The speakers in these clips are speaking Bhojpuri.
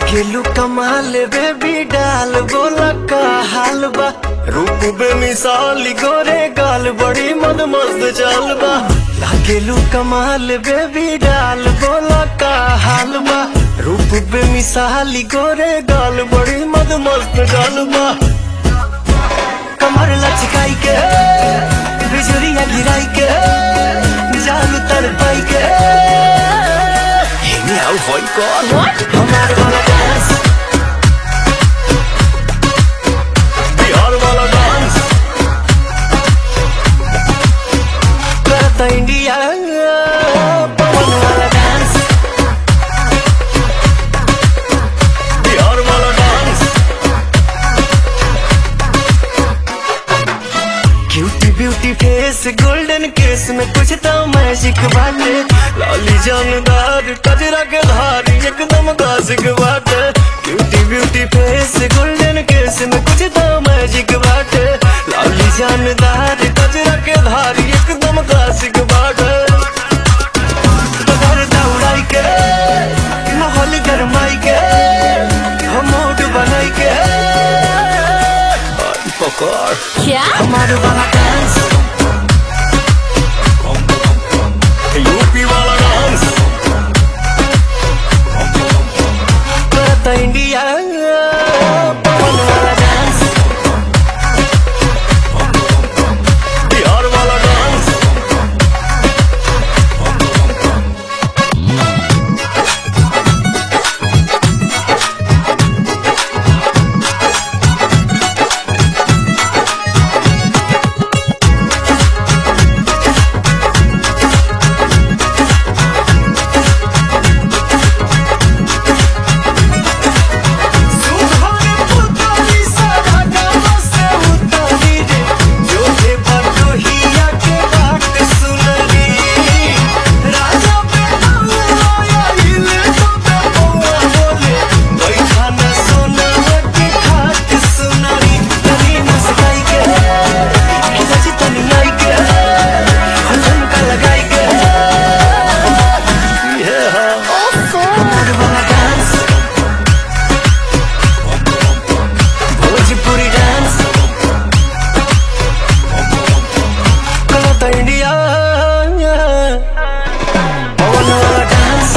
लागेलू कमाल बेबी डाल बोला का हाल बा रूप बेमिसाल गोरे गाल बड़ी मद मस्त चाल बा लागेलू कमाल बेबी डाल बोला का हाल बा रूप बेमिसाल गोरे गाल बड़ी मद मस्त चाल बा कमर लचकाई के बिजुरिया गिराई के जान तर पाई के Hey, now, boy, God. What? हमार वाला डांस बिहार वाला डांस करता इंडिया पवन वाला डांस बिहार वाला dance cutie beauty face golden case में कुछ तो मैजिक बाटे लाली जानदार कजरा के धार एकदम क्लासिक बाटे cutie beauty face golden case में कुछ तो मैजिक बाटे लाली जानदार कजरा के धार एकदम क्लासिक बाटे घर दौड़ाई के माहौल गरमाई के हम मूड बनाई के पकड़ क्या हमारे वाला डांस यूपी वाला डांस करता इंडिया पवन वाला डांस बिहार वाला डांस सुहाने पुतारी सारा गाँव से उतारी रे जो है बटोहिया के बाट सुनरी राजा पे आया हिले तो पे पौआ बोले बैठा न सोना के खाट सुनरी तनी मुस्काई के सची तनी आई के हलन का लगाई के ये है ओफो हमारे वाला डांस भोजपुरी डांस कलता इंडिया पवन वाला डांस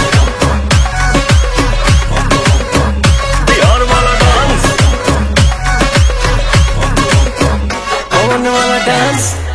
बिहार वाला डांस पवन वाला डांस